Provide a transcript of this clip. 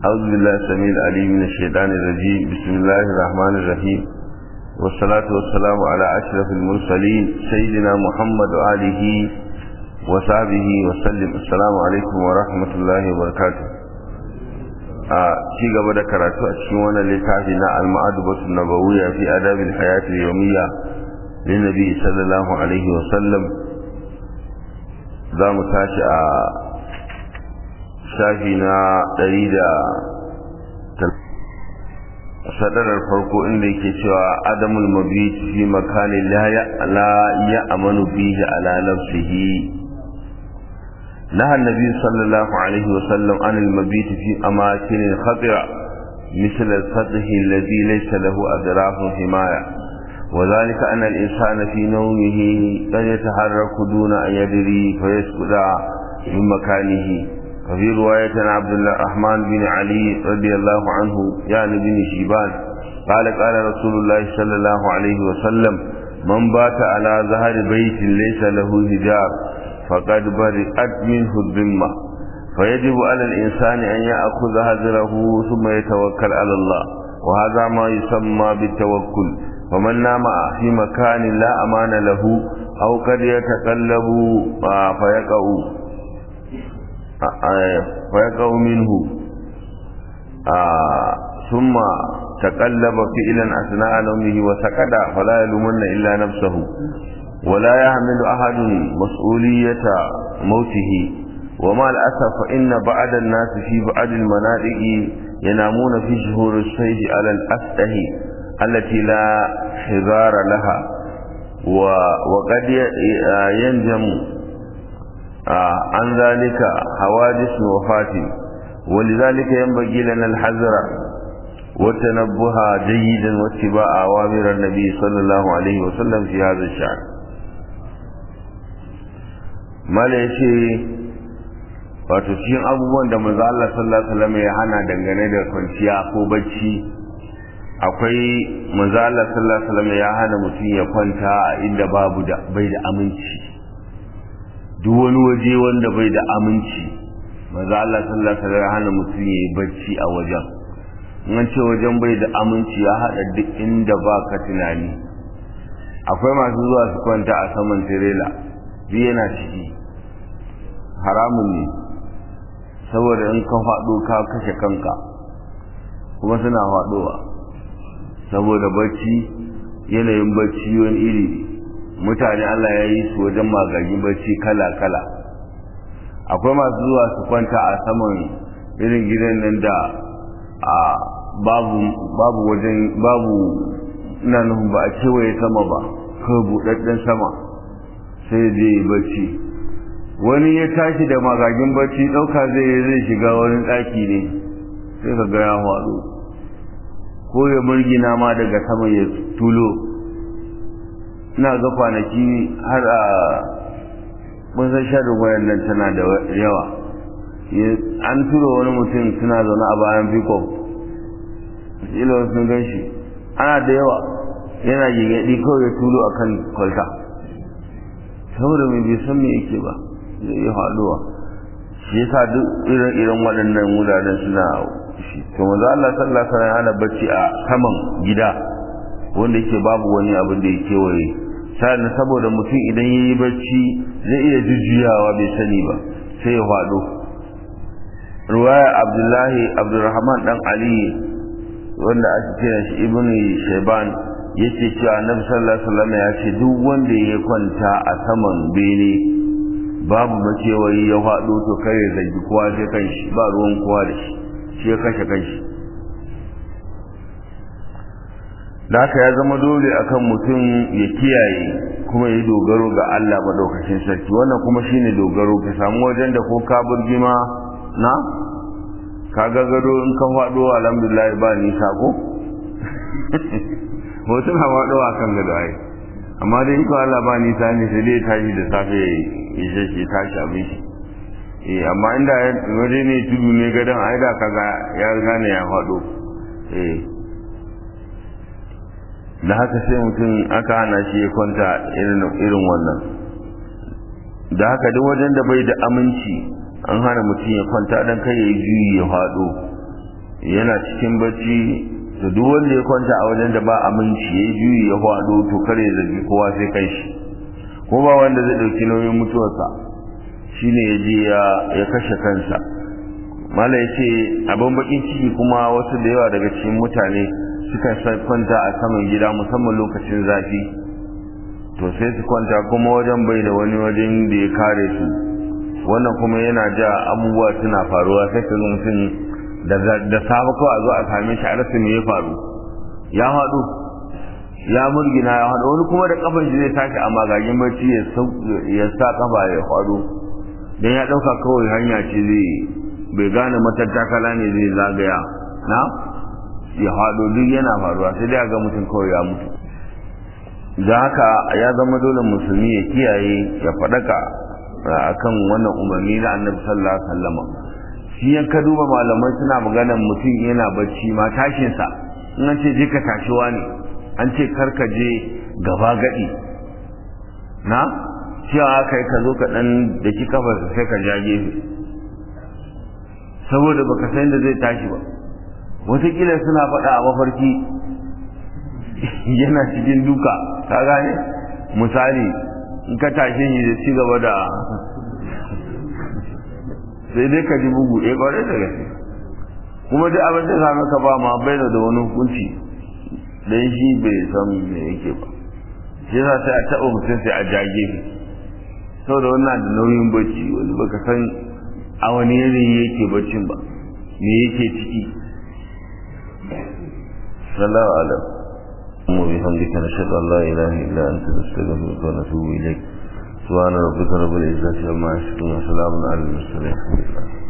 أعوذ بالله السميع العليم من الشيطان الرجيم بسم الله الرحمن الرحيم والصلاة والسلام على أشرف المرسلين سيدنا محمد وآله وصحبه وسلم السلام عليكم ورحمة الله وبركاته a ci gaba da karatu a cikin wannan littafi na al-ma'adubatu nabawiyya fi adabil hayati yawmiyya lin nabi sallallahu alaihi wa sallam za mu tashi a shafi na ɗari da sadarar farko inda yake cewa adamul mabit fi makani la ya amanu bihi ala nafsihi نهى النبي صلى الله عليه وسلم عن المبيت في أماكن خطرة مثل السطح الذي ليس له أدراك حماية وذلك أن الإنسان في نومه قد يتحرك دون أن يدري فيسكت من مكانه وفي رواية عبد الرحمن بن علي رضي الله عنه يعني بن شيبان قال قال رسول الله صلى الله عليه وسلم من بات على ظهر بيت ليس له هجاب فقد برئت منه الذمة فيجب على الإنسان أن يأخذ هجره ثم يتوكل على الله وهذا ما يسمى بالتوكل ومن نام في مكان لا أمان له أو قد يتقلب فيقع فيقع منه ثم تقلب فعلا أثناء نومه وسكت فلا يلومن إلا نفسه ولا يحمل أحد مسؤولية موته ومع الأسف فإن بعض الناس في بعض المناطق ينامون في شهور الصيد على الأسطح التي لا حذار لها وقد ينجم عن ذلك حوادث وفاة ولذلك ينبغي لنا الحذر والتنبه جيدا واتباع أوامر النبي صلى الله عليه وسلم في هذا الشأن mala ya ce wato cikin abubuwan da manzo Allah sallallahu alaihi wasallam ya hana dangane da kwanciya ko bacci akwai manzo Allah sallallahu alaihi wasallam ya hana mutum ya kwanta a inda babu da bai da aminci duk wani waje wanda bai da aminci manzo Allah sallallahu alaihi wasallam ya hana mutum ya yi bacci a wajen in ce wajen bai da aminci ya hada duk inda baka tunani akwai masu zuwa su kwanta a saman tirela duk yana ciki haramun ne saboda in ka faɗo ka kashe kanka kuma suna faɗowa saboda bacci yanayin bacci wani iri mutane Allah ya yi su wajen magagin bacci kala-kala akwai masu zuwa su kwanta a saman irin gidan nan da a babu babu wajen babu ina nufin ba a kewaye sama ba kawai buɗaɗɗen sama sai je bacci wani ya tashi da magagin bacci ɗauka zai zai shiga wani ɗaki ne sai ka ga ya faɗo ko ya murgina ma daga sama ya tulo ina ga kwanaki har a mun san shaɗin wayan nan tana da yawa an turo wani mutum suna zaune a bayan fikon ila sun gan shi ana da yawa yana gigaɗi kawai ya tulo akan kwalta saboda mai bai san me yake ba zai iya haɗuwa shi yasa duk irin irin waɗannan wuraren suna shi to manzo Allah sallallahu alaihi wasallam ana bacci a saman gida wanda yake babu wani abin da yake waye sai saboda mutum idan yayi bacci zai iya jujjuyawa bai sani ba sai ya faɗo ruwaya Abdullahi Abdurrahman dan Ali wanda ake kira shi Ibn Shayban yace cewa annabi sallallahu alaihi wasallam ya ce duk wanda ya kwanta a saman bene babu makewayi ya faɗo to kai ya zagi kowa sai kanshi ba ruwan kowa da shi shi ya kashe kanshi da haka ya zama dole akan mutum ya kiyaye kuma ya dogaro ga Allah madaukakin sarki wannan kuma shine dogaro ka samu wajen da ko ka burgima na ka ga gado in ka faɗo alhamdulillah ba nisa ko hoton hawa ɗawa kan gado ai amma dai in ko Allah ba nisa ne sai dai tashi da safe ya je shi tashi abin shi eh amma inda waje ne tudu ne gadon ai da kaga ya riga ne ya faɗo eh da haka sai mutum aka hana shi ya kwanta irin wannan da haka duk wajen da bai da aminci an hana mutum ya kwanta dan kai ya yi juyi ya faɗo yana cikin bacci da duk wanda ya kwanta a wajen da ba aminci ya juyi ya hwado to kare zargi kowa sai kai shi ko ba wanda zai dauki nauyin mutuwarsa shine ya je ya kashe kansa mala ya ce abin bakin ciki kuma wasu da yawa daga cikin mutane suka kwanta a saman gida musamman lokacin zafi to sai su kwanta kuma wajen bai da wani wajen da ya kare su wannan kuma yana ja abubuwa suna faruwa sai ka mutum da safe ko a zo a same shi a rasa me ya faru ya haɗu ya murgina ya haɗu wani kuma da kafan shi zai tashi a magagin bacci ya sa kafa ya haɗu don ya ɗauka kawai hanya ce zai bai gane matattakala ne zai zagaya na ya haɗu duk yana faruwa sai dai ga mutum kawai ya mutu da haka ya zama dole musulmi ya kiyaye ya faɗaka akan wannan umarni na annabi sallallahu alaihi wasallam shi yan ka duba malamai suna maganar mutum yana bacci ma tashin sa in an ce je ka tashi wani an ce kar ka je gaba gadi na cewa kai ka zo ka dan da ki kafar sai ka ja gefe saboda baka san da zai tashi ba wataƙila suna faɗa a mafarki yana cikin duka ka gane misali in ka tashe shi da ci gaba da sai dai ka ji bugu eh kwarai da gaske kuma duk abin da same ka ba ma bai da wani hukunci dan shi bai san me yake ba shi yasa sai a taɓa mutum sai a jage shi saboda wannan da nauyin bacci wani baka san a wani yanayi yake baccin ba me yake ciki sallallahu alaihi وبحمدك نشهد أن لا إله إلا أنت نستغفرك ونتوب إليك سبحان ربك رب العزة عما يصفون وسلام على المرسلين